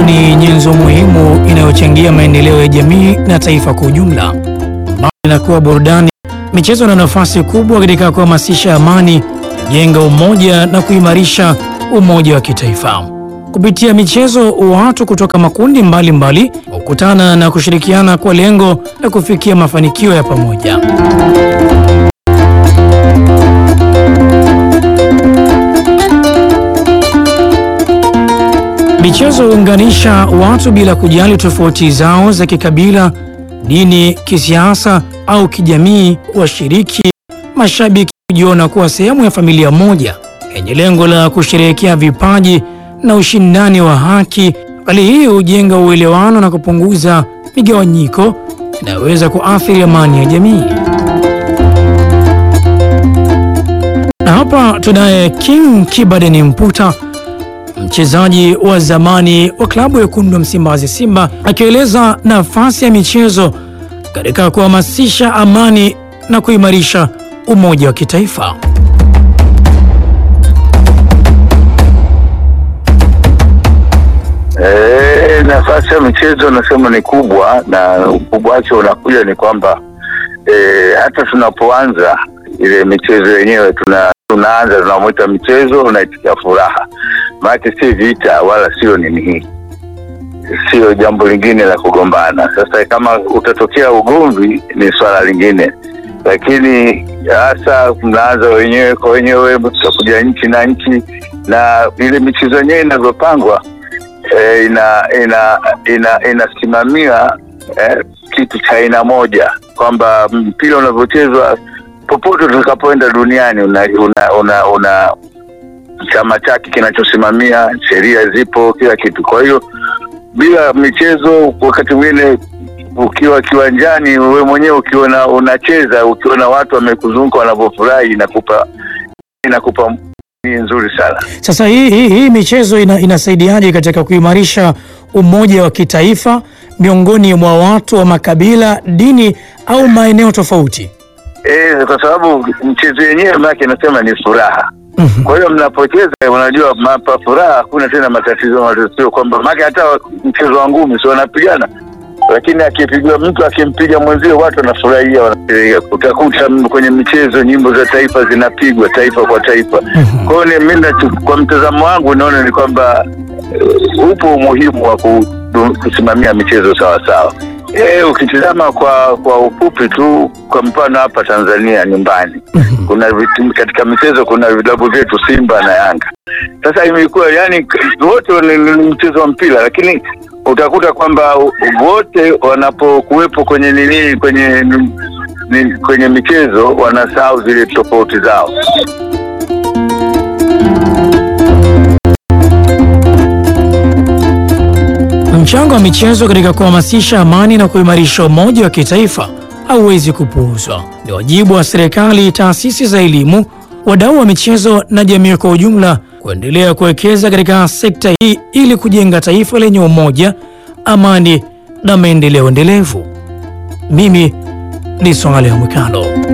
ni nyenzo muhimu inayochangia maendeleo ya jamii na taifa kwa ujumla. Mbali na kuwa burudani, michezo ina nafasi kubwa katika kuhamasisha amani, kujenga umoja na kuimarisha umoja wa kitaifa. Kupitia michezo, watu kutoka makundi mbalimbali hukutana na kushirikiana kwa lengo la kufikia mafanikio ya pamoja. Michezo huunganisha watu bila kujali tofauti zao za kikabila, dini, kisiasa au kijamii. Washiriki mashabiki hujiona kuwa sehemu ya familia moja yenye lengo la kusherehekea vipaji na ushindani wa haki. Hali hii hujenga uelewano na kupunguza migawanyiko inayoweza kuathiri amani ya jamii. Na hapa tunaye King Kibadeni Mputa, mchezaji wa zamani wa klabu ya wekundu wa Msimbazi Simba, akieleza nafasi ya michezo katika kuhamasisha amani na kuimarisha umoja wa kitaifa. E, nafasi ya michezo nasema ni kubwa, na ukubwa wake unakuja ni kwamba e, hata tunapoanza ile michezo yenyewe tuna, tunaanza tunamwita michezo unaitikia furaha, maanake si vita wala sio nini hii, sio jambo lingine la kugombana. Sasa kama utatokea ugomvi ni swala lingine, lakini hasa mnaanza wenyewe kwa wenyewe, tutakuja nchi na nchi, na ile michezo yenyewe inavyopangwa eh, ina ina ina inasimamia eh, kitu cha aina moja kwamba mpira unavyochezwa popote utakapoenda duniani una una, una, una chama chake kinachosimamia, sheria zipo, kila kitu. Kwa hiyo bila michezo, wakati mwingine ukiwa kiwanjani, wewe mwenyewe ukiona unacheza, ukiona watu wamekuzunguka wanavyofurahi, inakupa inakupa ni nzuri sana. Sasa hii, hii, hii michezo ina, inasaidiaje katika kuimarisha umoja wa kitaifa miongoni mwa watu wa makabila, dini au maeneo tofauti? Eh, kwa sababu mchezo yenyewe maake inasema ni furaha. Kwa hiyo mnapocheza, unajua mapa furaha, hakuna tena matatizo matatizo, kwamba maake hata mchezo wa ngumi si wanapigana, lakini akipigwa mtu akimpiga mwenzio watu wanafurahia, wanasherehekea. Utakuta kwenye michezo nyimbo za taifa zinapigwa taifa kwa taifa. Kwa hiyo ni- mimi nachu- kwa mtazamo wangu naona ni kwamba eh, upo umuhimu wa kudu- kusimamia michezo sawa sawa. Eh, ukitizama kwa kwa ufupi tu, kwa mfano hapa Tanzania nyumbani kuna vitu, katika michezo kuna vilabu vyetu Simba na Yanga. Sasa imekuwa yani wote ni, ni mchezo wa mpira, lakini utakuta kwamba wote wanapokuwepo kwenye nini kwenye ni, kwenye michezo wanasahau zile tofauti zao. Mchango wa michezo katika kuhamasisha amani na kuimarisha umoja wa kitaifa hauwezi kupuuzwa. Ni wajibu wa serikali, taasisi za elimu, wadau wa michezo na jamii kwa ujumla kuendelea kuwekeza katika sekta hii ili kujenga taifa lenye umoja, amani na maendeleo endelevu. Mimi ni Swaleh Mwikalo.